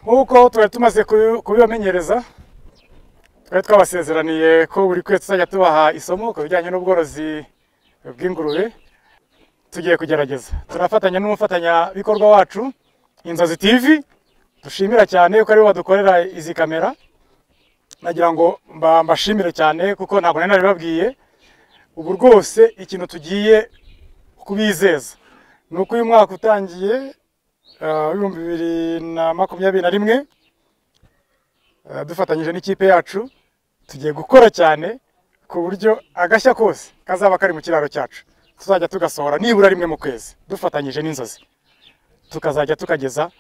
nk'uko twari tumaze kubibamenyereza twari twabasezeraniye ko buri kwezi tuzajya tubaha isomo ku bijyanye n'ubworozi bw'ingurube tugiye kugerageza turafatanya n'umufatanyabikorwa wacu inzozi tv dushimira cyane ko aribo badukorera izi kamera nagira ngo mbashimire cyane kuko ntabwo nari naribabwiye ubu rwose ikintu tugiye kubizeza ni uko uyu mwaka utangiye w'ibihumbi bibiri na makumyabiri na rimwe dufatanyije n'ikipe yacu tugiye gukora cyane ku buryo agashya kose kazaba kari mu kiraro cyacu tuzajya tugasohora nibura rimwe mu kwezi dufatanyije n'inzozi tukazajya tukageza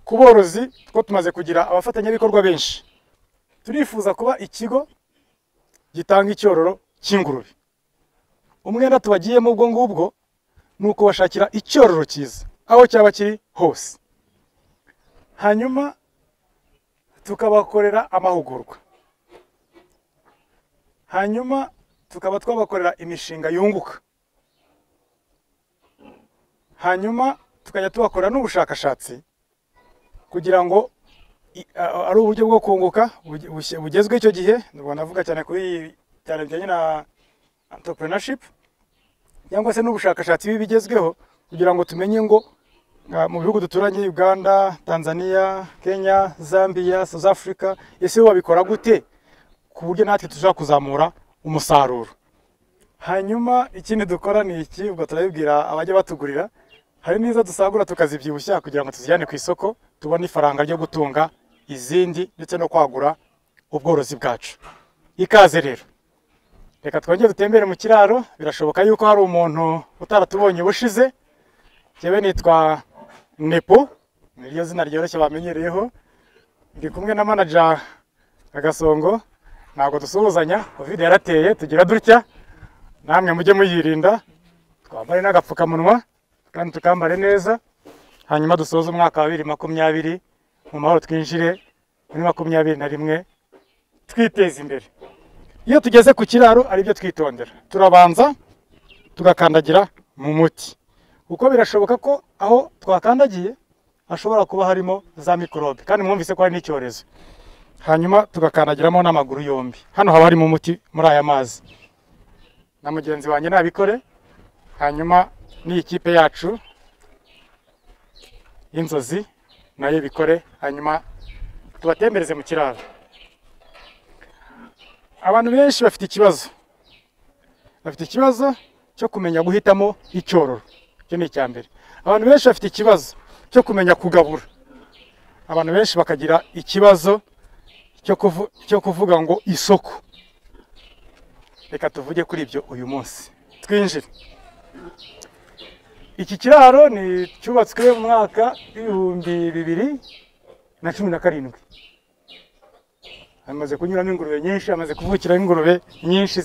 ku borozi kuko tumaze kugira abafatanyabikorwa benshi turifuza kuba ikigo gitanga icyororo cy'ingurube umwenda tubagiyemo ubwo ngubwo ni ukubashakira icyororo cyiza aho cyaba kiri hose hanyuma tukabakorera amahugurwa hanyuma tukaba twabakorera imishinga yunguka hanyuma tukajya tubakorera n'ubushakashatsi kugira ngo ari uburyo bwo kunguka bugezwe icyo gihe ntabwo navuga cyane kuri cyane bijyanye na entrepreneurship cyangwa se n'ubushakashatsi bigezweho kugira ngo tumenye ngo mu bihugu duturanye Uganda, Tanzania, Kenya, Zambia, South Africa ese babikora gute ku buryo natwe tuzashobora kuzamura umusaruro hanyuma ikindi dukora ni iki ubwo turabibwira abajya batugurira hari n'izo dusagura tukazibyibushya kugira ngo tuzijyane ku isoko tubone ifaranga ryo gutunga izindi ndetse no kwagura ubworozi bwacu ikaze rero reka twongere dutembere mu kiraro birashoboka yuko hari umuntu utaratubonye ubushize njyewe nitwa nepo niryo zina ryoroshye bamenyereyeho ndi kumwe na manaja agasongo ntabwo dusuhuzanya covid yarateye tugira dutya namwe mujye muyirinda twambare n'agapfukamunwa kandi tukambare neza hanyuma dusoze umwaka wa bibiri makumyabiri mu mahoro twinjire muri makumyabiri na rimwe twiteze imbere iyo tugeze ku kiraro ari byo twitondera turabanza tugakandagira mu muti kuko birashoboka ko aho twakandagiye hashobora kuba harimo za mikorobe kandi mwumvise ko hari n'icyorezo hanyuma tugakandagiramo n'amaguru yombi hano haba harimo umuti muri aya mazi na mugenzi wanjye nabikore hanyuma n'iyi kipe yacu y'inzozi nayo bikore hanyuma tubatembereze mu kiraro abantu benshi bafite ikibazo bafite ikibazo cyo kumenya guhitamo icyororo icyo ni icya mbere abantu benshi bafite ikibazo cyo kumenya kugabura abantu benshi bakagira ikibazo cyo kuvuga ngo isoko reka tuvuge kuri ibyo uyu munsi twinjire iki kiraro ni cyubatswe mu mwaka w'ibihumbi bibiri na cumi na karindwi hamaze kunyuramo ingurube nyinshi hamaze kuvukiramo ingurube nyinshi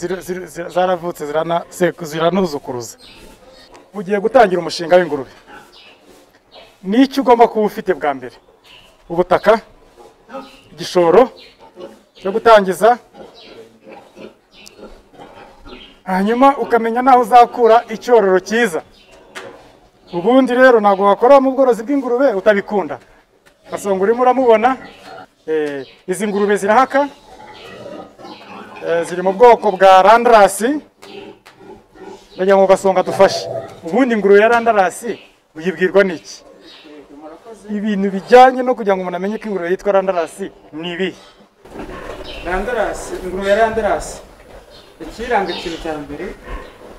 zaravutse ziranuzukuruza ugiye gutangira umushinga w'ingurube n'icyo ugomba kuba ufite bwa mbere ubutaka igishoro cyo gutangiza hanyuma ukamenya n'aho uzakura icyororo cyiza ubundi rero ntabwo wakora mu bworozi bw'ingurube utabikunda gasonga urimo uramubona izi ngurube zirahaka ziri mu bwoko bwa randarasi ndagira ngo gasonga dufashe ubundi ingurube ya randarasi uyibwirwa n'iki ibintu bijyanye no kugira ngo umuntu amenye ko ingurube yitwa randarasi ni ibihe randarasi ingurube ya randarasi ikiyiranga ikintu cya mbere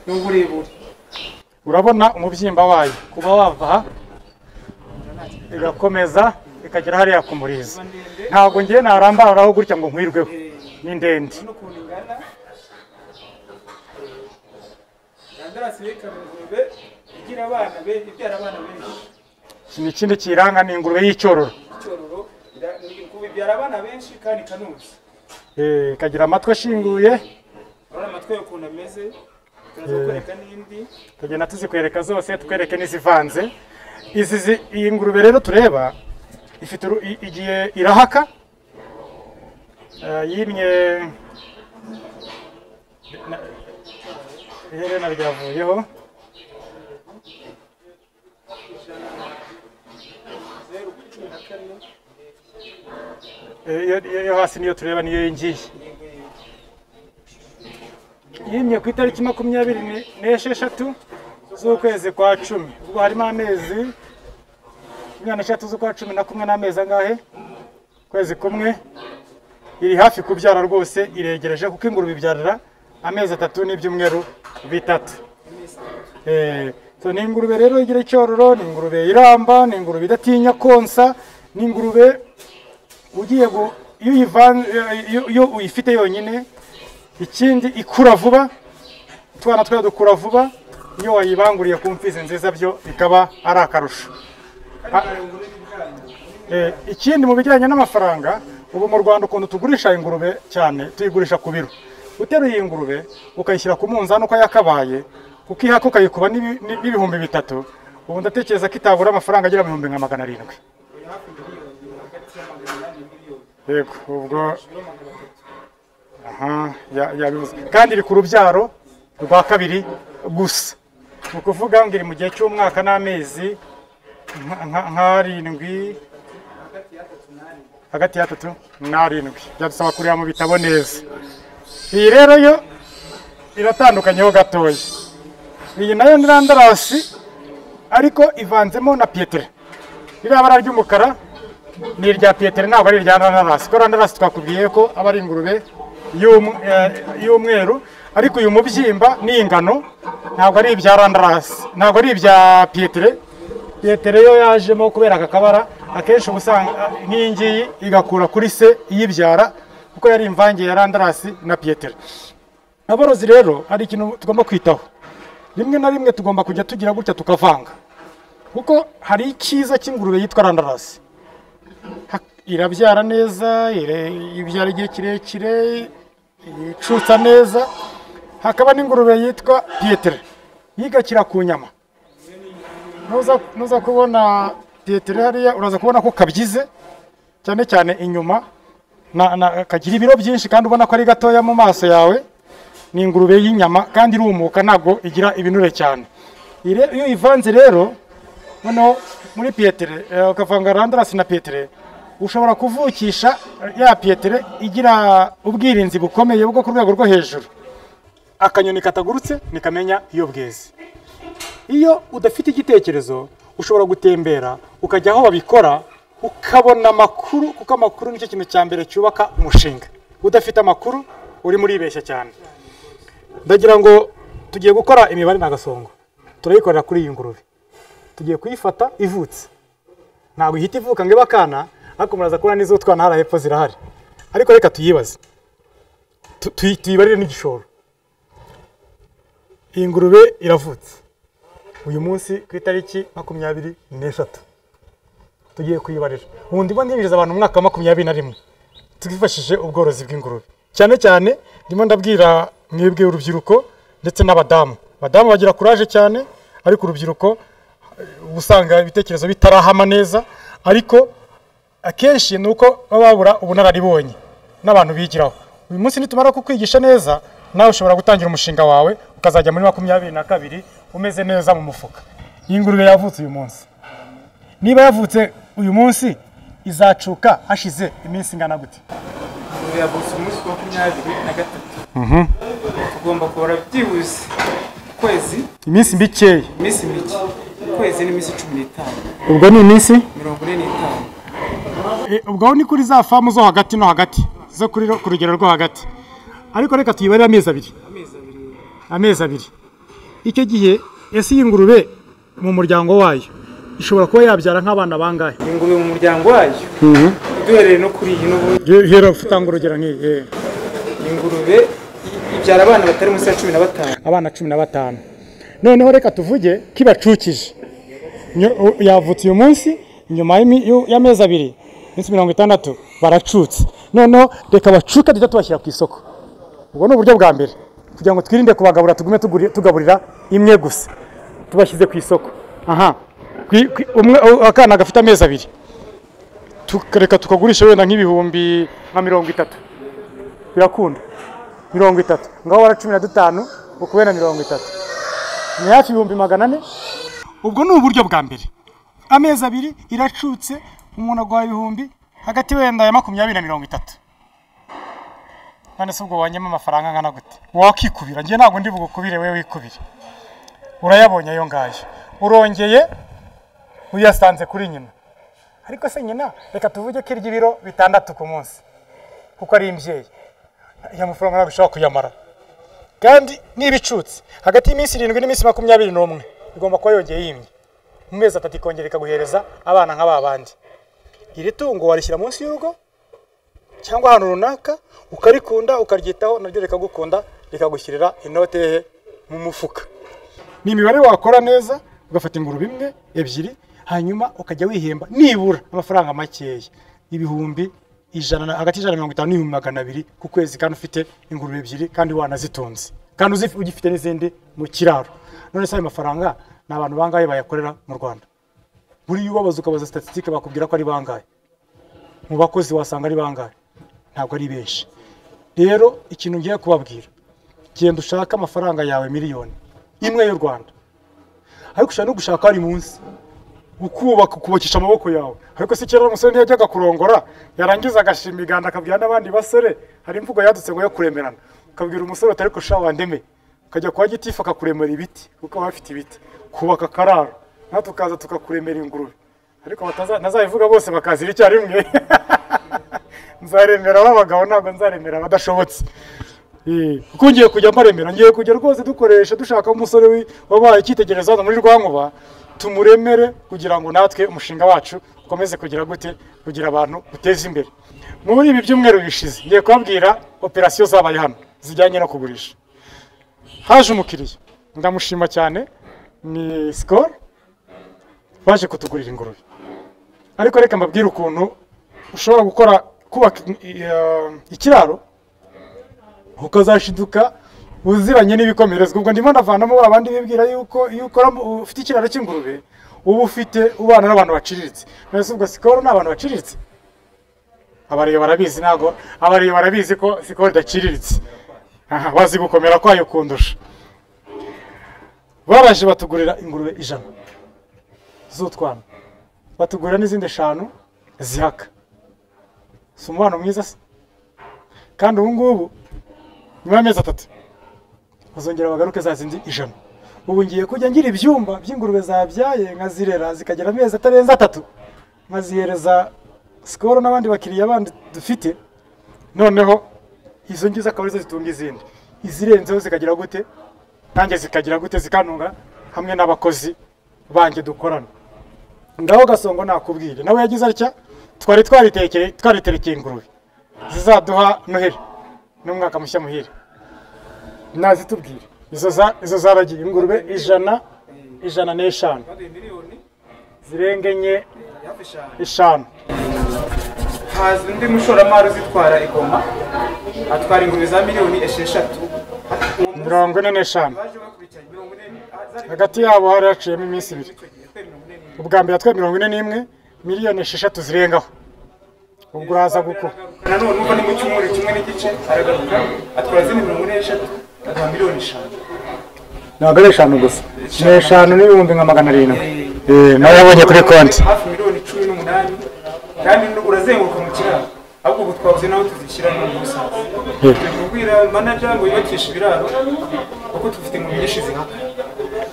ni uburebure urabona umubyimba wayo kuba wava aha igakomeza ikagera hariya ku murizo ntabwo ngiye narambararaho gutya ngo nkwirweho ni ndende iki ni ikindi kiyiranga ni ingurube y'icyororo ikagira amatwi ashinguye tugenda tuzikwereka zose tukwereke n'izivanze izi iyi ngurube rero tureba ifite igihe irahaka yimye iherena ryavuyeho iyo iyo hasi niyo tureba niyo yingiye yimye ku itariki makumyabiri ne- n'esheshatu z'ukwezi kwa cumi ubwo harimo amezi makumyabiri n'eshatu z'ukwa cumi na kumwe n'amezi angahe ukwezi kumwe iri hafi kubyara rwose iregereje kuko ingurube ibyarira amezi atatu n'ibyumweru bitatu Eh, so ni ingurube rero igira icyororo ni ingurube iramba ni ingurube idatinya konsa ni ingurube ugiye gu- iyo uyivanze iyo- iyo uyifite yonyine ikindi ikura vuba utwana twayo dukura vuba iyo wayibanguriye ku mfizi nziza byo bikaba ari akarusho Eh, ikindi mu bijyanye n'amafaranga ubu mu rwanda ukuntu tugurisha ingurube cyane tuyigurisha ku biro uteruye ingurube ukayishyira ku munzani uko yakabaye ukihaka ukayikuba n'ibi- n'i- n'ibihumbi bitatu ubu ndatekereza ko itabura amafaranga agera mu bihumbi nka magana arindwi yego ubwo aha ya- yabivuze kandi iri ku rubyaro rwa kabiri gusa ni ukuvuga ngo iri mu gihe cy'umwaka n'amezi nka- nka- nk'arindwi hagati y'atatu n'arindwi byadusaba kureba mu bitabo neza iyi rero yo iratandukanyeho gatoya iyi nayo ni randarasi ariko ivanzemo na pietre ririya bara ry'umukara ni irya pietre ntabwo ari irya randarasi kuko randarasi twakubwiye ko aba ari ingurube y'um- eh, y'umweru ariko uyu mubyimba n'ingano ntabwo ari ibya randarasi ntabwo ari ibya pietre Petero yo yajemo kubera aka kabara akenshi uba usanga nk'iyi ngiyi igakura kuri se iyibyara kuko yari imvange ya randarasi na Petero aborozi rero hari ikintu tugomba kwitaho rimwe na rimwe tugomba kujya tugira gutya tukavanga kuko hari icyiza cy'ingurube yitwa randarasi Ha- irabyara neza ire- ibyara igihe kirekire yicutsa neza hakaba n'ingurube yitwa Petero yigakira ku nyama nuza nuza kubona piyeteri hariya uraza kubona ko kabyize cyane cyane inyuma na, na, kagira ibiro byinshi kandi ubona ko ari gatoya mu maso yawe ni ingurube y'inyama kandi irumuka ntabwo igira ibinure cyane Ire- iyo uyivanze rero noneho muri piyetere eh, ukavanga randarasi na piyetere ushobora kuvukisha ya piyetere igira ubwirinzi bukomeye bwo ku rwego rwo hejuru akanyoni katagurutse nikamenya iyo bweze iyo udafite igitekerezo ushobora gutembera ukajya aho babikora ukabona amakuru kuko amakuru nicyo kintu cya mbere cyubaka umushinga udafite amakuru urimo uribeshya cyane ndagira ngo tugiye gukora imibare n'agasongo turayikorera kuri iyi ngurube tugiye kuyifata ivutse ntabwo ihita ivuka ngo ibe akana ariko muraza kubona n'iz'utwana hariya hepfo zirahari ariko reka tuyibaze Tu- tuyi- tuyibarire n'igishoro iyi ngurube iravutse uyu munsi ku itariki makumyabiri n'eshatu tugiye kuyibarira ubundi bo ndinjiriza abantu umwaka wa makumyabiri na rimwe twifashishije ubworozi bw'ingurube cyane cyane ndimo ndabwira mwebwe urubyiruko ndetse n'abadamu abadamu bagira kuraje cyane ariko urubyiruko eh, uba usanga ibitekerezo bitarahama neza ariko akenshi ni uko baba babura ubunararibonye n'abantu bigiraho uyu munsi nitumara kukwigisha neza nawe ushobora gutangira umushinga wawe ukazajya muri makumyabiri na kabiri umeze neza mu mufuka iyi ngurube yavutse uyu munsi niba yavutse uyu munsi izacuka hashize iminsi ingana gute ingurube yavutse umunsi wa makumyabiri na gatatu tugomba kubara byibuze ukwezi iminsi mikeya iminsi mike ukwezi n'iminsi cumi n'itanu ubwo ni iminsi mirongo ine n'itanu ubwo ni kuri za famu zo hagati no hagati zo kuri ku rugero rwo hagati ariko reka tuyibarire amezi abiri amezi abiri amezi abiri icyo gihe ese iyi ngurube mu muryango wayo ishobora kuba yabyara nk'abana bangahe iyi ngurube mu muryango wayo duhereye no kuri iyi n'ubu hera utanga urugero nk'iyi eh. iyi ngurube i- ibyara abana batari munsi ya cumi na batanu abana cumi na batanu noneho reka tuvuge ko ibacukije Nyo- u- yavutse uyu munsi nyuma y'imi- y'u- y'amezi abiri iminsi mirongo itandatu baracutse noneho reka bacuke duhita tubashyira ku isoko ubwo ni uburyo bwa mbere kugira ngo twirinde kubagabura tugume tuguri- tugaburira imwe gusa tubashyize ku isoko aha Kwi- kwi- umwe u- akana gafite amezi abiri tukareka tukagurisha wenda nk'ibihumbi nka mirongo itatu birakunda mirongo itatu ngaho wara cumi na dutanu ukubera mirongo itatu ni hafi ibihumbi magana ane ubwo ni uburyo bwa mbere amezi abiri iracutse umuntu aguha ibihumbi hagati wenda ya makumyabiri na mirongo itatu none se ubwo wanyemo amafaranga angana gute wakikubira njye ntabwo ndi bugukubire we wikubire urayabonye ayo ngayo urongeye uyasanze kuri nyina ariko se nyina reka tuvuge ko irya ibiro bitandatu ku munsi kuko ari imbyeyi ya mafaranga ntabwo ushobora kuyamara kandi n'ibicutse hagati y'iminsi irindwi n'iminsi makumyabiri n'umwe igomba kuba yongeye yimye mu mezi atatu ikongera ikaguhereza abana nk'aba bandi iri tungo warishyira munsi y'urugo cyangwa ahantu runaka ukarikunda ukaryitaho naryo rikagukunda rikagushyirira inote ye mu mufuka ni imibare wakora neza ugafata ingurube imwe ebyiri hanyuma ukajya wihemba nibura amafaranga makeya ibihumbi ijana na- hagati y'ijana na mirongo itanu n'ibihumbi magana abiri ku kwezi kandi ufite ingurube ebyiri kandi wanazitunze kandi uzi- ugifite n'izindi mu kiraro none se ayo mafaranga ni abantu bangahe bayakorera mu rwanda buriya ubabaza ukabaza statisitike bakubwira ko ari bangahe mu bakozi wasanga ari bangahe ntabwo ari benshi rero ikintu ngiye kubabwira genda ushake amafaranga yawe miliyoni imwe y'u rwanda ariko ushobora no gushaka ari munsi ukubaka ukubakisha amaboko yawe ariko se kera umusore ntiyajyaga kurongora yarangiza agashima iganda akabwira n'abandi basore hari imvugo yadutse ngo yo kuremerana ukabwira umusore utari kurushaho wandeme ukajya kwa gitifu akakuremera ibiti kuko aba afite ibiti kubaka akararo natwe tukaza tukakuremera ingurube ariko bataza- ntazabivuga bose bakazira icyarimwe nzaremera ab'abagabo ntabwo nzaremera abadashobotse Eh, kuko ngiye kujya mbaremera ngiye kujya rwose dukoresha dushaka umusore wi- wabaye icyitegererezo hano muri rwankuba tumuremere kugira ngo natwe umushinga wacu ukomeze kugira gute kugira abantu uteze imbere muri ibi byumweru bishize ngiye kubabwira operasiyo zabaye hano zijyanye no kugurisha haje umukiriya ndamushima cyane ni sikoro baje kutugurira ingurube ariko reka mbabwire ukuntu ushobora gukora kubaka eh, ikiraro ukazashiduka uziranye n'ibikomerezwa ubwo ndimo ndavanamo ba bandi bibwira yuko iyo ukora mu- ufite ikiraro cy'ingurube uba ufite ubana n'abantu baciriritse mbese ubwo sikoro ni abantu baciriritse abareba barabizi ntabwo abareba barabizi ko sikoro idaciriritse aha bazi gukomera kwayo kundusha baraje batugurira ingurube ijana z'utwana batugurira n'izindi eshanu zihaka si umubano mwiza se kandi ubu ngubu nyuma y'amezi atatu bazongera bagaruke za zindi ijana ubu ngiye kujya ngira ibyumba by'ingurube zabyaye nkazirera zikagera amezi atarenze atatu nkazihereza sikoro n'abandi bakiriya bandi dufite noneho izo ngizo akaba arizo zitunga izindi izirenzeho zikagira gute nanjye zikagira gute zikanunga hamwe n'abakozi banjye dukorana ngaho gasongo nakubwire nawe yagize atya twari twaritekeye twariterekeye ingurube zizaduha noheri n'umwaka mushya muhire nazitubwire izo za- izo zaragiye ingurube ijana ijana n'eshanu baduye miliyoni zirenga enye hafi eshanu eshanu haza undi mushoramari uzitwara igoma atwara ingurube za miliyoni esheshatu mirongo ine n'eshanu baje bakurikiranye mirongo ine ah, zari hagati yabo hari haciyemo iminsi ibiri icyo gihe twari mirongo ine n'imwe. ubwa mbere twe mirongo ine n'imwe miliyoni esheshatu zirengaho ubwo uraza gukora nanone nuko ni mu cyumweru kimwe n'igice aragaruka atwara izindi mirongo ine n'eshatu aduha miliyoni eshanu ntabwo ari eshanu gusa ni eshanu n'ibihumbi nka magana arindwi Eh, nawe yabonye kuri konti hafi miliyoni cumi n'umunani kandi nu- urazenguruka mu kiraro ahubwo ubu twabuze nawe tuzishyira no mu musanzu Eh. turi kubwira manager ngo yubakishe ibiraro kuko tufite ingurube nyinshi zihaka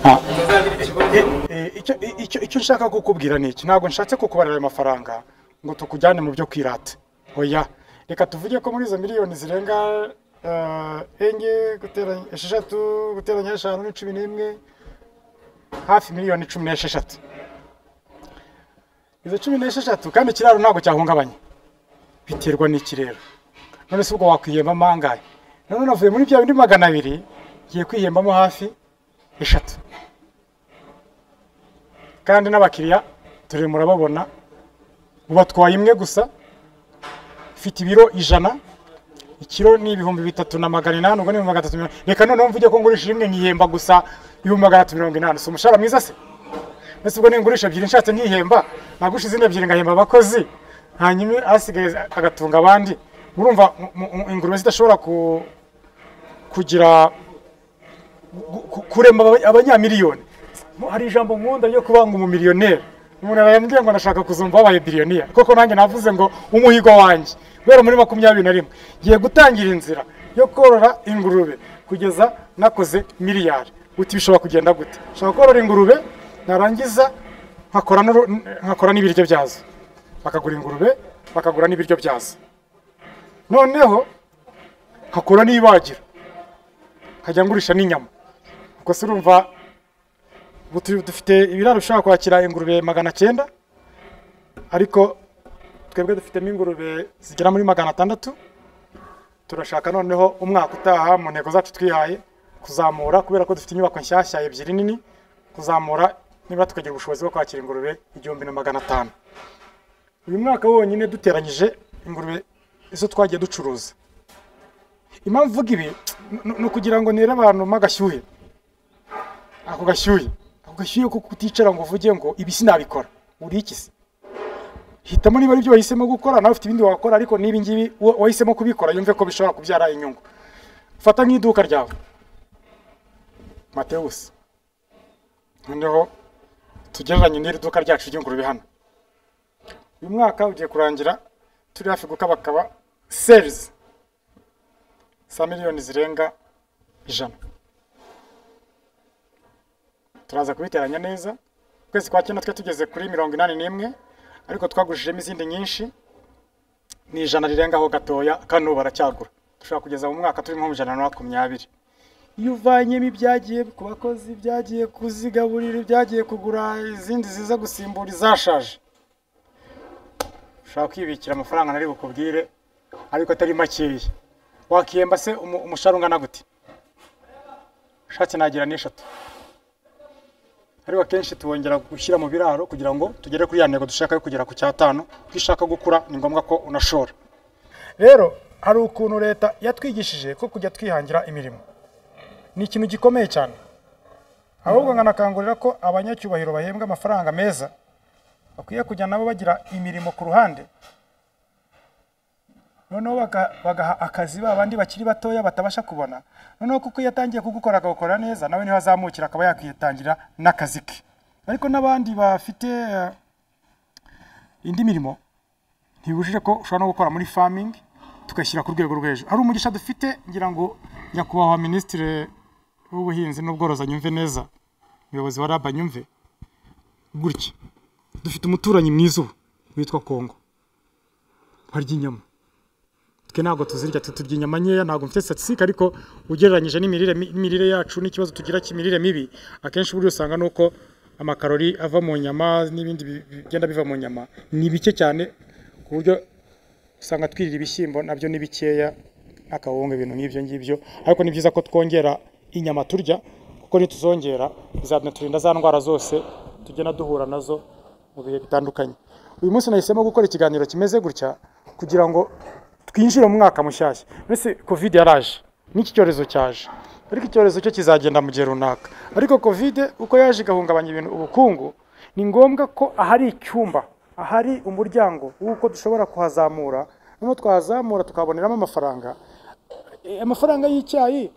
Ah. tuzagira ikibazo Eh, icyo- icyo icyo nshaka kukubwira ni iki ntabwo nshatse kukubarira ayo mafaranga ngo tukujyane mu byo kwirata oya reka tuvuge ko muri izo miliyoni zirenga eh, enye guteranya esheshatu guteranya eshanu ni cumi n'imwe hafi miliyoni cumi n'esheshatu izo cumi n'esheshatu kandi ikiraro ntabwo cyahungabanya biterwa n'iki rero none se ubwo wakwihembamo angahe none navuye muri bya bindi magana abiri ngiye kwihembamo hafi eshatu kandi n'abakiriya turi murababona ubatwaye imwe gusa ifite ibiro ijana ikiro ni ibihumbi bitatu na magana inani ubwo ni ibihumbi magana atatu mirongo reka noneho mvuge ko ngurisha imwe nkihemba gusa ibihumbi magana atatu mirongo inani si umushahara mwiza se mbese ubwo ningurisha ebyiri nshatse nkihemba nagusha izindi ebyiri ngahemba abakozi hanyuma asigaye agatunga abandi urumva mu- mu- ingurube zidashobora ku- kugira gu- ku- kurema aba- abanyamiliyoni Mu- hari ijambo nkunda ryo kuba ngo umumiliyoneri umuntu arambwiye ngo ndashaka kuzumva wabaye biliyoniya koko nanjye navuze ngo umuhigo wanjye guhera muri makumyabiri na rimwe ngiye gutangira inzira yo korora ingurube kugeza nakoze miliyari uti bishobora kugenda gute nshobora korora ingurube narangiza nkakora n'uru- nkakora n'ibiryo byazo bakagura ingurube bakagura n'ibiryo byazo noneho nkakora n'ibagiro nkajya ngurisha n'inyama ubwo se urumva ubu tu- dufite ibiraro bishobora kwakira ingurube magana cyenda ariko twebwe dufitemo ingurube zigera muri magana atandatu turashaka noneho umwaka utaha mu ntego zacu twihaye kuzamura kubera ko dufite inyubako nshyashya ebyiri nini kuzamura niba tukagira ubushobozi bwo kwakira ingurube igihumbi na magana atanu uyu mwaka wonyine duteranyije ingurube izo twagiye ducuruza impamvu mvuga ibi ni- ni- ni ukugira ngo nere abantu mo agashyuhe ako gashyuhe ako gashyuhe ko kuticara ngo uvuge ngo ibi sinabikora uri iki se hitamo niba aribyo wahisemo gukora nawe ufite ibindi wakora ariko niba ngibi wa- wahisemo kubikora yumve ko bishobora kubyara inyungu fata nk'iduka ryawe Mateus noneho tugereranye n'iri duka ryacu ry'ingurube hano uyu mwaka ugiye kurangira turi hafi gukabakaba sales za miliyoni zirenga ijana turaza kubiteranya neza ukwezi kwa cyenda twe tugeze kuri mirongo inani n'imwe ariko twagujijemo izindi nyinshi ni ijana rirengaho gatoya kandi ubu baracyagura dushobora kugeza mu mwaka turimo mu ijana na makumyabiri iyo uvanyemo ibyagiye ku bakozi ibyagiye kuzigaburira ibyagiye kugura izindi ziza gusimbura izashaje ushobora kwibikira amafaranga nari bukubwire ariko atari makeya wakiyemba se umu- umushahara ungana gute shatse nagira n'eshatu ariko akenshi tuwongera gushyira mu biraro kugira ngo tugere kuri ya ntego dushaka yo kugera ku cyatanu ko ishaka gukura ni ngombwa ko unashora rero hari ukuntu leta yatwigishije ko kujya twihangira imirimo ni ikintu gikomeye cyane ahubwo nkanakangurira ko abanyacyubahiro bahembwa amafaranga meza bakwiye kujya nabo bagira imirimo ku ruhande noneho baga- bagaha akazi ba bandi bakiri batoya batabasha kubona noneho kuko iyo atangiye kugukora akagukora neza nawe niho azamukira akaba yakwitangira n'akazi ke ariko n'abandi bafite eh, indi mirimo ntibujije ko ushobora no gukora muri famingi tugashyira ku rwego rwo hejuru ari umugisha dufite ngira ngo nyakubahwa minisitiri w'ubuhinzi n'ubworozi anyumve neza umuyobozi wa rab anyumve gutya dufite umuturanyi mwiza ubu witwa kongo barya inyama twe ntabwo tuzirya tu- turya inyama nkeya ntabwo mfite statistique ariko ugereranyije n'imirire mi- n'imirire yacu n'ikibazo tugira cy'imirire mibi akenshi buriya usanga ni uko amakarori ava mu nyama n'ibindi bi- bigenda biva mu nyama ni bike cyane ku buryo usanga twirira ibishyimbo nabyo ni bikeya n'akawunga ibintu nk'ibyo ngibyo ariko ni byiza ko twongera inyama turya kuko nituzongera bizaturinda za ndwara zose tugenda duhura nazo mu bihe bitandukanye uyu munsi nahisemo gukora ikiganiro kimeze gutya kugira ngo twinjire mu mwaka mushyashya mbese covid yaraje n'iki cyorezo cyaje ariko icyorezo cyo kizagenda mu gihe runaka ariko covid uko yaje igahungabanya ibintu ubukungu ni ngombwa ko ahari icyumba ahari umuryango w'uko dushobora kuhazamura noneho twahazamura tukaboneramo amafaranga Eh, amafaranga y'icyayi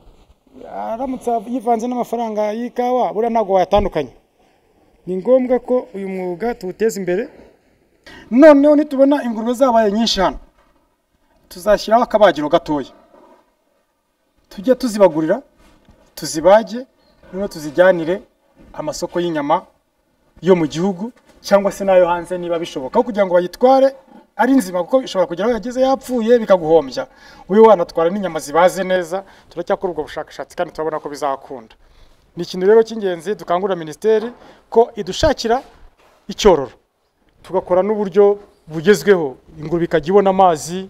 aramutse yivanze n'amafaranga y'ikawa buriya ntabwo wayatandukanye ni ngombwa ko uyu mwuga tuwuteza imbere noneho nitubona ingurube zabaye nyinshi hano tuzashyiraho akabagiro gatoya tujye tuzibagurira tuzibage noneho tuzijyanire amasoko y'inyama yo mu gihugu cyangwa se n'ayo hanze niba bishoboka aho kugira ngo bayitware ari nzima kuko ishobora kugera aho yageze yapfuye bikaguhombya wowe wanatwara n'inyama zibaze neza turacyakora ubwo bushakashatsi kandi turabona ko bizakunda ni ikintu rero cy'ingenzi dukangurira minisiteri ko idushakira icyororo tugakora n'uburyo bugezweho ingurube ikajya ibona amazi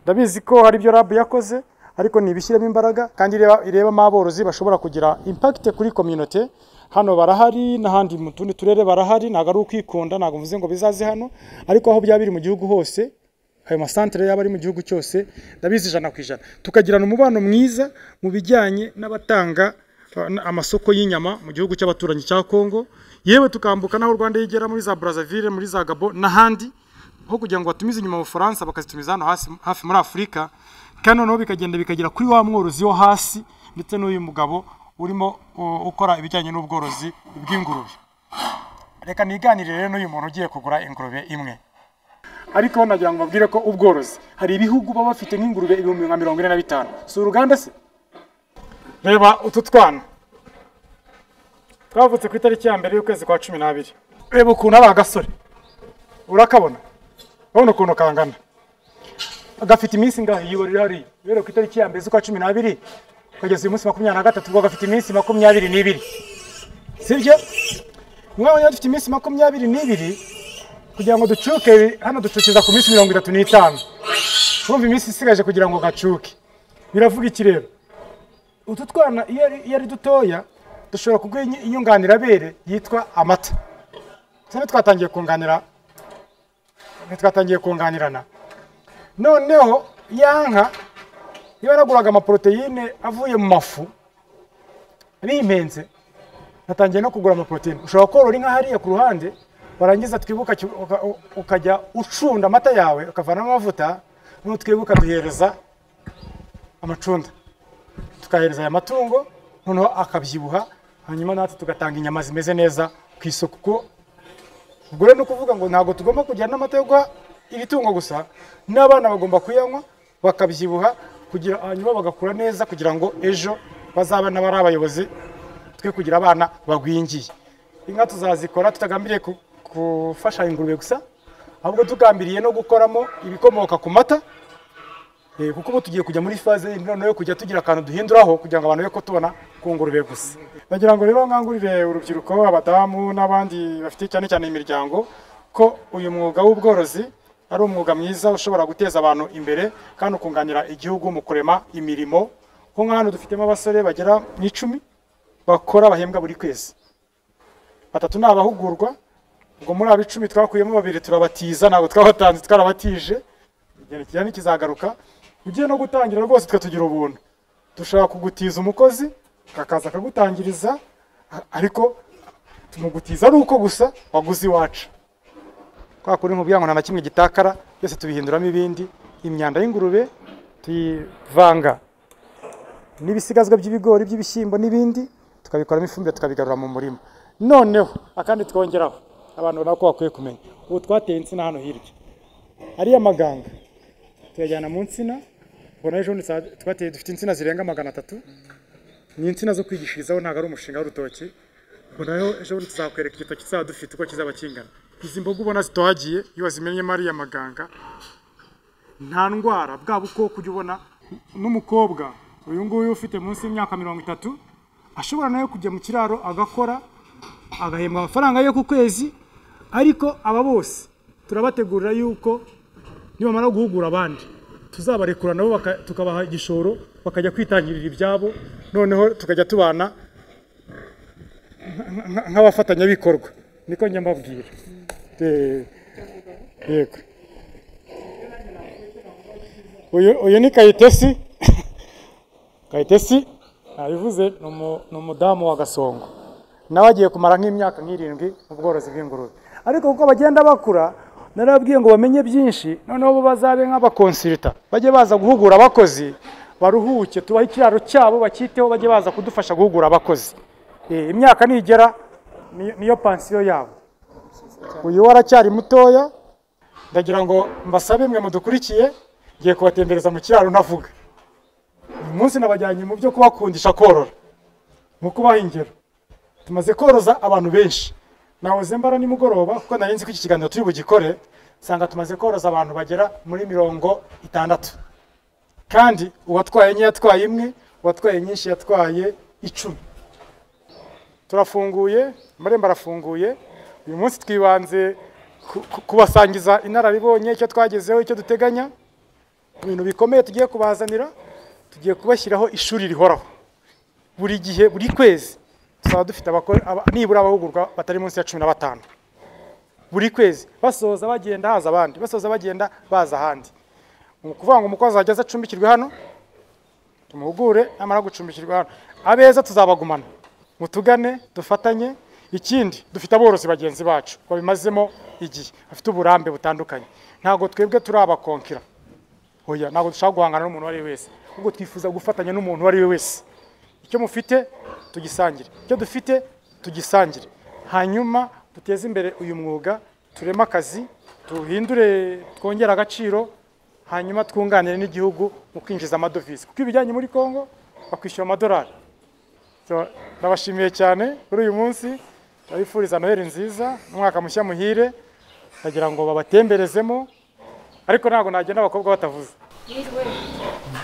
ndabizi ko hari ibyo rabu yakoze ariko ntibishyiremo imbaraga kandi ireba irebamo aborozi bashobora kugira impakite kuri kominote hano barahari n'ahandi mu tundi turere barahari ntabwo ari ukwikunda ntabwo mvuze ngo bizaze hano ariko aho byaba biri mu gihugu hose ayo masantere yaba ari mu gihugu cyose ndabizi ijana ku ijana tukagirana umubano mwiza mu bijyanye n'abatanga uh, n- amasoko y'inyama mu gihugu cy'abaturanyi cya Kongo yewe tukambuka n'aho Rwanda yigera muri za Brazzaville muri za Gabon n'ahandi aho kugira ngo batumize inyuma mu Bufaransa bakazitumiza hano hasi hafi muri Afurika kandi noneho bikagenda bikagera kuri wa mworozi wo hasi ndetse n'uyu mugabo urimo uh, ukora ibijyanye n'ubworozi bw'ingurube reka niganirire rero n'uyu muntu ugiye kugura ingurube imwe ariko nagira ngo mbabwire ko ubworozi hari ibihugu baba bafite nk'ingurube ibihumbi nka mirongo ine na bitanu si uruganda se reba utu twana twavutse ku itariki ya mbere y'ukwezi kwa cumi n'abiri reba ukuntu ari agasore urakabona urabona ukuntu kangana gafite iminsi ngaho iyo riri hariya rero ku itariki ya mbere z'ukwa cumi n'abiri kugeza uyu munsi makumyabiri na gatatu ubwo gafite iminsi makumyabiri n'ibiri sibyo mwaho rero dufite iminsi makumyabiri n'ibiri kugira ngo ducuke hano ducukiza ku minsi mirongo itatu n'itanu urumva iminsi isigaje kugira ngo gacuke biravuga iki rero utu twana iyo ari- iyo ari dutoya dushobora kuguha inyunganirabere yitwa amata cyane twatangiye kunganira twatangiye kunganirana noneho ya nka iyo yaraguraga amaporoteyine avuye mu mafu nimpenze natangiye no kugura amaporoteyine ushobora korora inka hariya ku ruhande warangiza twibuka ki- uka- u- ukajya ucunda amata yawe ukavanamo amavuta nutwibuka duhereza amacunda tukahereza aya matungo noneho akabyibuha hanyuma natwe tugatanga inyama zimeze neza ku isoko kuko ubwo rero ni ukuvuga ngo ntabwo tugomba kujyana n'amata yo guha ibitungo gusa n'abana bagomba kuyanywa bakabyibuha kugira hanyuma bagakura neza kugira ngo ejo bazabane bari abayobozi twe kugira abana bagwingiye inka tuzazikora tutagambiriye ku- gufasha ingurube gusa ahubwo tugambiriye no gukoramo ibikomoka ku mata Eh, kuko ubu tugiye kujya muri faze yindi noneho yo kujya tugira akantu duhinduraho kugira ngo abantu be tubona ku ngurube gusa nagira ngo rero nkangurire urubyiruko abadamu n'abandi bafite cyane cyane imiryango ko uyu mwuga w'ubworozi ari umwuga mwiza ushobora guteza abantu imbere kandi ukunganira igihugu mu kurema imirimo nko nka hano dufitemo abasore bagera mu icumi bakora bahembwa buri kwezi batatu ni abahugurwa ubwo muri abo icumi twakuyemo babiri turabatiza ntabwo twabatanze twarabatije igihe ntikizagaruka ugiye no gutangira rwose tukatugira ubuntu dushobora kugutiza umukozi akaza akagutangiriza a- ariko tumugutiza ari uko gusa waguze iwacu kwa kuri nkubwira ngo nta na kimwe gitakara byose tubihinduramo ibindi imyanda y'ingurube tuyivanga n'ibisigazwa by'ibigori by'ibishyimbo n'ibindi tukabikoramo ifumbire tukabigarura mu murima noneho akandi twongeraho abantu ubona ko bakwiye kumenya ubu twateye insina hano hirya ariya maganga tuyajyana mu nsina ubona ejo bundi twa- twateye dufite insina zirenga magana atatu ni insina zo kwigishirizaho ntabwo ari umushinga w'urutoki ubona rero ejo bundi tuzakwereka igitoki kizaba dufite uko kizaba kingana izi mboga ubona zitohagiye iyo wazimenyemo ariya maganga nta ndwara bwa bukoko ujya ubona n'umukobwa uyu nguyu ufite munsi y'imyaka mirongo itatu ashobora nawe kujya mu kiraro agakora agahembwa amafaranga yo ku kwezi ariko aba bose turabategurira yuko nibamara guhugura abandi tuzabarekura nabo baka- tukabaha igishoro bakajya kwitangirira ibyabo noneho tukajya tubana nka- nka- nk'abafatanyabikorwa niko njya mbabwira Eh, yego uyu uyu ni kayitesi kayitesi nabivuze ni umu- ni umudamu wa gasongo nawe agiye kumara nk'imyaka nk'irindwi mu bworozi bw'ingurube ariko kuko bagenda bakura narababwiye ngo bamenye byinshi noneho bo bazabe nk'abakonsirita bajye baza guhugura abakozi baruhuke tubahe ikiraro cyabo bacyiteho bajye baza kudufasha guhugura abakozi Eh, imyaka nigera ni- niyo pansiyo yabo uyu we aracyari mutoya ndagira ngo mbasabe mwe mudukurikiye ngiye kubatembereza mu kiraro ntavuga uyu munsi nabajyanye mu byo kubakundisha korora mu kubaha ingero tumaze koroza abantu benshi nahoze mbara nimugoroba kuko nari nzi ko iki kiganiro turi bugikore nsanga tumaze koroza abantu bagera muri mirongo itandatu kandi uwatwaye nke yatwaye imwe uwatwaye nyinshi yatwaye icumi turafunguye amarembo arafunguye uyu munsi twibanze ku- ku- kubasangiza inararibonye icyo twagezeho icyo duteganya ibintu bikomeye tugiye kubazanira tugiye kubashyiraho ishuri rihoraho buri gihe buri kwezi tuzaba dufite abakora- aba- nibura abahugurwa batari munsi ya cumi na batanu buri kwezi basoza bagenda haza abandi basoza bagenda baza ahandi ni ukuvuga ngo umukozi ageze acumbikirwe hano tumuhugure namara gucumbikirwa hano abeza tuzabagumana mutugane dufatanye ikindi dufite aborozi bagenzi bacu babimazemo igihe bafite uburambe butandukanye ntabwo twebwe turi abakonkira oya ntabwo dushaka guhangana n'umuntu uwo ari we wese ahubwo twifuza gufatanya n'umuntu uwo ari we wese icyo mufite tugisangire icyo dufite tugisangire hanyuma duteze imbere uyu mwuga tureme akazi tuhindure twongere agaciro hanyuma twunganire n'igihugu mu kwinjiza amadovize kuko ibijyanye muri congo bakwishyura amadolari So, ndabashimiye cyane kuri uyu munsi ndabifuriza noheli nziza umwaka mushya muhire ndagira ngo babatemberezemo ariko ntabwo nagenda abakobwa batavuze yiriwe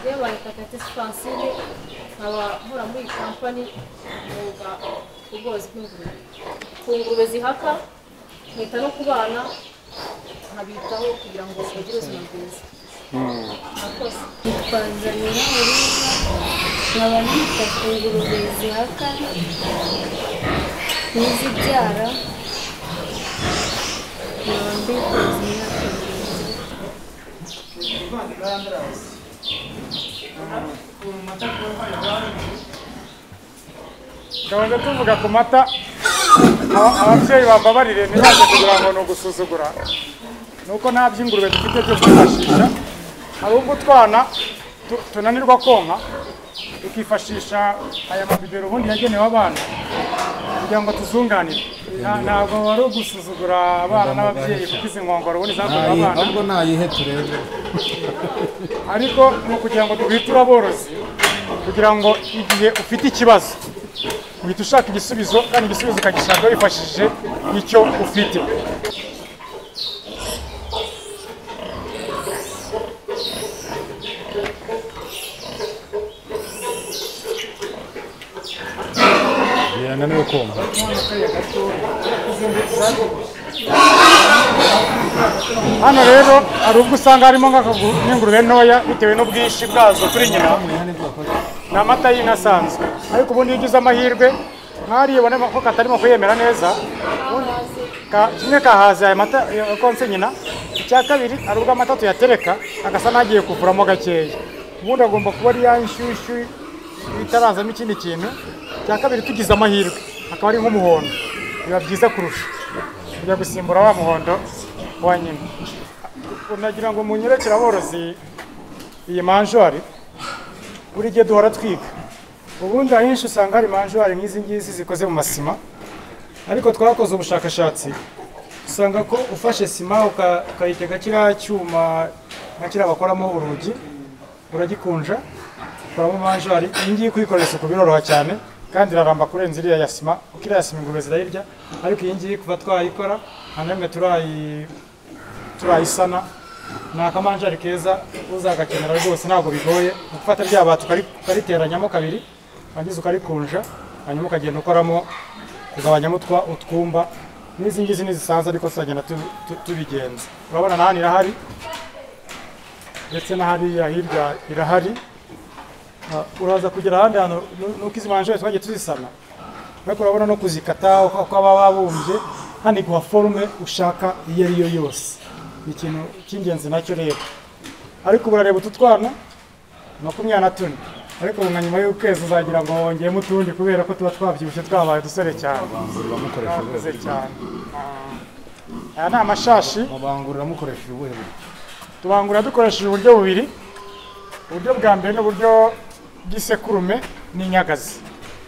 yewe bayitaka Francine nkaba nkora muri iyi kampani mwuga ubworozi bw'ingurube ku ngurube zihaka nkita no ku bana nkabitaho kugira ngo bagire ubuzima bwiza murakoze twazanira urubwa nkaba nita ku ngurube zihaka n'izibyara nkaba mbikoze imyaka irindwi tukabanza tuvuga ku mata aba- ababyeyi bambabarire ntibaze kugira ngo ni ugusuzugura ni uko nta by'ingurube dufite byo kwifashisha hari ubwo utwana tu- tunanirwa konka tukifashisha aya mabibero ubundi yagenewe abana kugira ngo tuzunganire Nta- ntabwo wari ugusuzugura abana n'ababyeyi kuko izi nkongoro ubundi zakorewe Ntayi- abana ahubwo nayihe turebe ariko ni ukugira ngo duhwiture aborozi kugira ngo igihe ufite ikibazo uhita ushaka igisubizo kandi igisubizo ukagishaka wifashishije icyo ufite yananiwe kumva hano rero hari ubwo usanga harimo nk'akagu- n'ingurube ntoya bitewe n'ubwinshi bwazo kuri nyina ni amata y'inasanzwe ariko ubundi iyo ugize amahirwe nk'ariye ubona ko katarimo kuyemera neza ubundi ka- kimwe kahaze aya mata ya- konse nyina icya kabiri hari ubwo amata tuyatereka agasa n'agiye kuvuramo gakeya ubundi agomba kuba ari ya nshyushyu itarazamo ikindi kintu icya kabiri tugize amahirwe akaba ari nk'umuhondo biba byiza kurusha kujya gusimbura wa muhondo wa nyina unagira ngo munyerekere aborozi iyi manjwari buri gihe duhora twiga ubundi ahenshi usanga hari manjwari nk'izi ngizi zikoze mu masima ariko twakoze ubushakashatsi usanga ko ufashe sima uka- ukayitega kiriya cyuma nka kiriya bakoramo urugi uragikunja ukuramo manjwari iyi ngiyi kuyikorera isuku biroroha cyane kandi iraramba kurenza iriya ya sima kuko iriya sima ingurube zirayirya ariko iyi ngiyi kuva twayikora nta na rimwe turayi turayisana ni akamanjari keza uzagakenera rwose ntabwo bigoye gufata rya bati ukari- ukariteranyamo kabiri warangiza ukarikunja hanyuma ukagenda ukoramo kugabanyamo utwa- utwumba n'izi ngizi ni zisanzwe ariko tuzagenda tu- tu- tubigenza urabona na hano irahari ndetse na hariya hirya irahari Ah, uraza kugera ahandi hantu nu- nuko izi manjari twagiye tuzisana ariko urabona no kuzikata uko uko baba babumbye hano iguha forume ushaka iyo ari yo yose ni ikintu cy'ingenzi nacyo rero ariko ubu urareba utu twana makumyabiri na tune ariko ubu nka nyuma y'ukwezi uzagira ngo wongeyemo utundi kubera ko tuba twabyibushye twabaye udusore cyane twakuze cyane Ah, aya ni amashashi mubangurira mukoresheje ubuhe buryo tubangura dukoresheje uburyo bubiri uburyo bwa mbere ni uburyo bw'isekurume n'inyagazi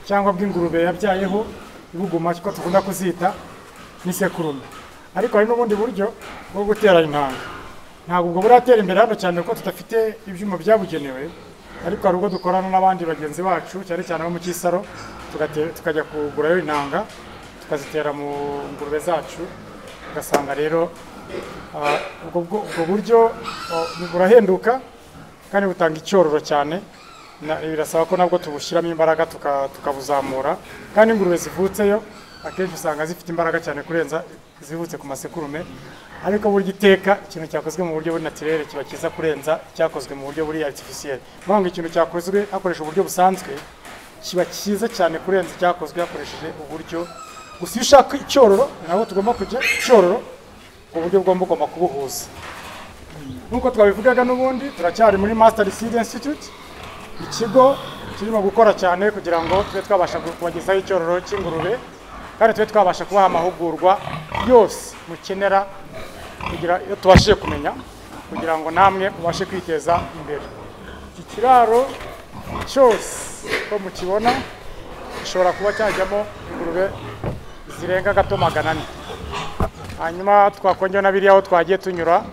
cyangwa bw'ingurube yabyayeho ibuguma ariko dukunda kuzita n'isekurume ariko hari n'ubundi buryo bwo gutera intanga ntabwo ubwo buratera imbere hano cyane kuko tudafite ibyuma byabugenewe ariko hari ubwo dukorana n'abandi bagenzi bacu cyane cyane abo mu Kisaro tugate- tukajya kugurayo intanga tukazitera mu ngurube zacu ugasanga rero Ah, ubwo bwo- ubwo buryo oh, burahenduka kandi butanga icyororo cyane na- birasaba ko nabwo tubushyiramo imbaraga tuka- tukabuzamura kandi ingurube zivutseyo akenshi usanga zifite imbaraga cyane kurenza izivutse ku masekurume ariko burya iteka ikintu cyakozwe mu buryo buri natirere kiba cyiza kurenza icyakozwe mu buryo buri aritifisiyeri ni ngo ikintu cyakozwe hakoresheje uburyo busanzwe kiba cyiza cyane kurenza icyakozwe hakoresheje uburyo gusa iyo ushaka icyororo ni naho tugomba kujya icyororo uburyo bwomba ugomba kubuhuza nk'uko twabivugaga n'ubundi turacyari muri master seed institute ikigo kirimo gukora cyane kugira ngo tube twabasha kubagezaho icyororo cy'ingurube kandi tube twabasha kubaha amahugurwa yose mukenera kugira iyo tubashije kumenya kugira ngo namwe mubashe kwiteza imbere iki kiraro cyose uko mukibona gishobora kuba cyajyamo ingurube zirenga gato magana ane hanyuma twakongera na biriya aho twagiye tunyura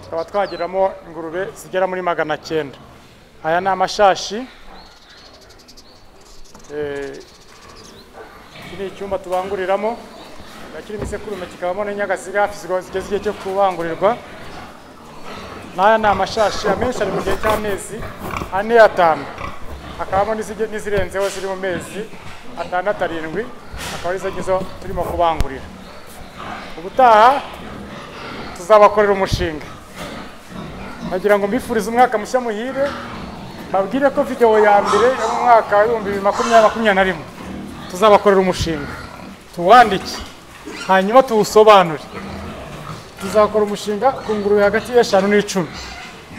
tukaba twagiramo ingurube zigera muri magana cyenda aya ni amashashi Eh, iki ni icyumba tubanguriramo kiba kirimo isekurume kikabamo n'inyaga ziri hafi zigeze igihe cyo kubangurirwa n'aya ni amashashi amenshi ari mu gihe cy'amezi ane atanu hakabamo n'izige- n'izirenzeho ziri mu mezi atandatu arindwi akaba arizo ngizo turimo kubangurira ubutaha tuzabakorera umushinga nagira ngo mbifurize umwaka mushya muhire babwire ko videwo ya mbere yo mu mwaka w'ibihumbi bibiri makumyabiri makumyabiri na rimwe tuzabakorera umushinga tuwandike hanyuma tuwusobanure tuzakora umushinga ku ngurube hagati y'eshanu n'icumi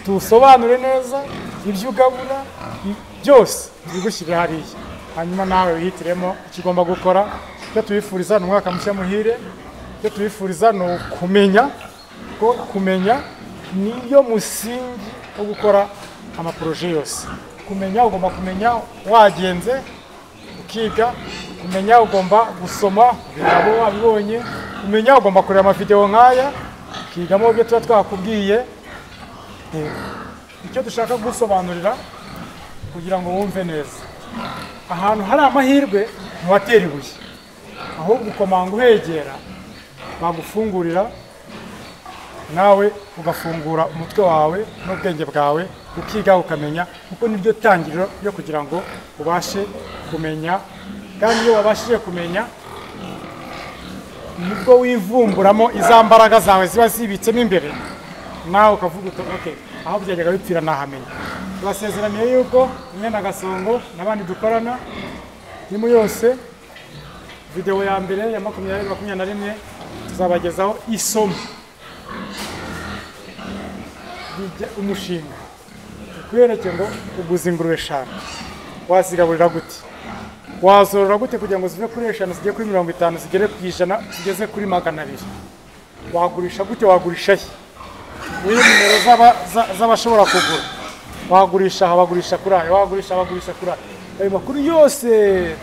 tuwusobanure neza ibyo ugabura i- byose tubigushyire hariya hanyuma nawe wihitiremo icyo ugomba gukora ibyo tubifuriza ni umwaka mushya muhire ibyo tubifuriza ni ukumenya ko kumenya niyo musingi wo gukora amaporoje yose kumenya ugomba kumenya wagenze ukiga kumenya ugomba gusoma ibitabo wabibonye kumenya ugomba kureba amavidewo nk'aya ukigamo ibyo tuba twakubwiye Eh, icyo dushaka gusobanurira kugira ngo wumve neza ahantu hari amahirwe ntiwatera ibuye ahubwo ukomanga uhegera bagufungurira nawe ugafungura umutwe wawe n'ubwenge bwawe ukiga ukamenya kuko niryo tangiriro ryo kugira ngo ubashe kumenya kandi iyo wabashije kumenya nibwo wivumburamo iza mbaraga zawe ziba zibitsemo imbere nawe ukavuga uti okay aho byajyaga bipfira nahamenya tubasezeraniye yuko imwe na gasongo n'abandi dukorana irimo yose videwo ya mbere ya makumyabiri makumyabiri na rimwe tuzabagezaho isomo rijya umushinga tukwereke ngo uguze ingurube eshanu wazigaburira gute wazorora gute kugira ngo zive kuri eshanu zigere kuri mirongo itanu zigere ku ijana zigeze kuri magana abiri wagurisha gute wagurisha he muri nimero z'aba- za- z'abashobora kugura wagurisha aha bagurisha kuri aya wagurisha bagurisha kuri aya ayo makuru yose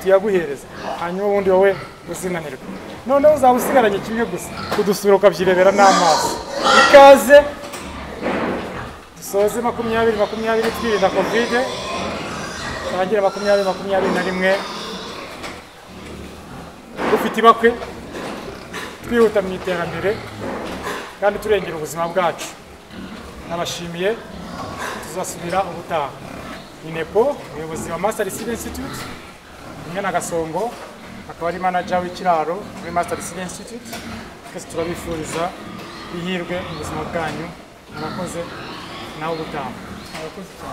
tuyaguhereza hanyuma ubundi wowe uzinanirwe noneho uzaba usigaranye kimwe gusa kudusura ukabyirebera n'amaso ikaze dusoze makumyabiri makumyabiri twirinda kovide tangire makumyabiri makumyabiri na rimwe dufite ibakwe twihuta mu iterambere kandi turengera ubuzima bwacu nabashimiye tuzasubira ubutaha inepo umuyobozi wa master civil institute umwe na gasongo akaba ari manager w'ikiraro muri master civil institute twese turabifuriza ihirwe mu buzima bwanyu murakoze nawe ubutaha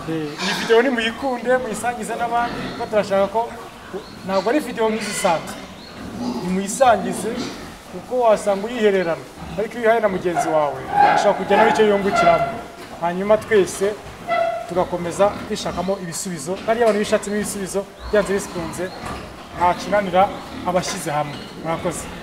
Eh, iyi videwo nimuyikunde muyisangize n'abandi kuko turashaka ko ntabwo ari videwo nk'izisanzwe nimuyisangize kuko wasanga uyihererana ariko iyo uyihaye na mugenzi wawe ushobora kujya nawe icyo yungukiramo hanyuma twese tugakomeza kwishakamo ibisubizo kandi iyo abantu bishatsemo ibisubizo byanze bikunze nta kinanira abashyize hamwe murakoze